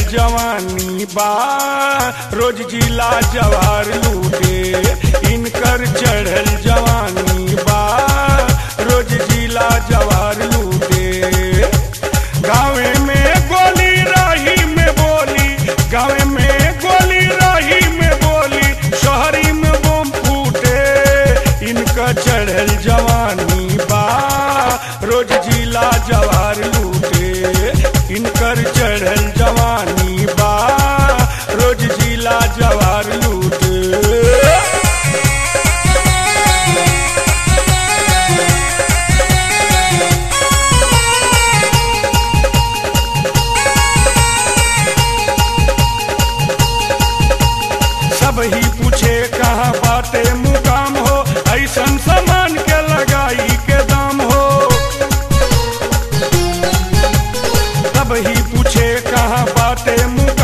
जवानी बा रोज जिला जवार लूटे इनकर चढ़ल जवानी बा रोज जिला जवार लूटे गाँवे में गोली राही में बोली गाँवे में गोली राही में बोली शहरी में बम फूटे इनका चढ़ल जवानी बा रोज जिला जवार लूटे इनकर चढ़ल जवानी बा रोज जिला जवार लूटे सब ही पूछे कहाँ बाटे मुकाम हो ऐसन सामान के लगाई के दाम हो सब ही पूछे कहाँ बाटे मुकाम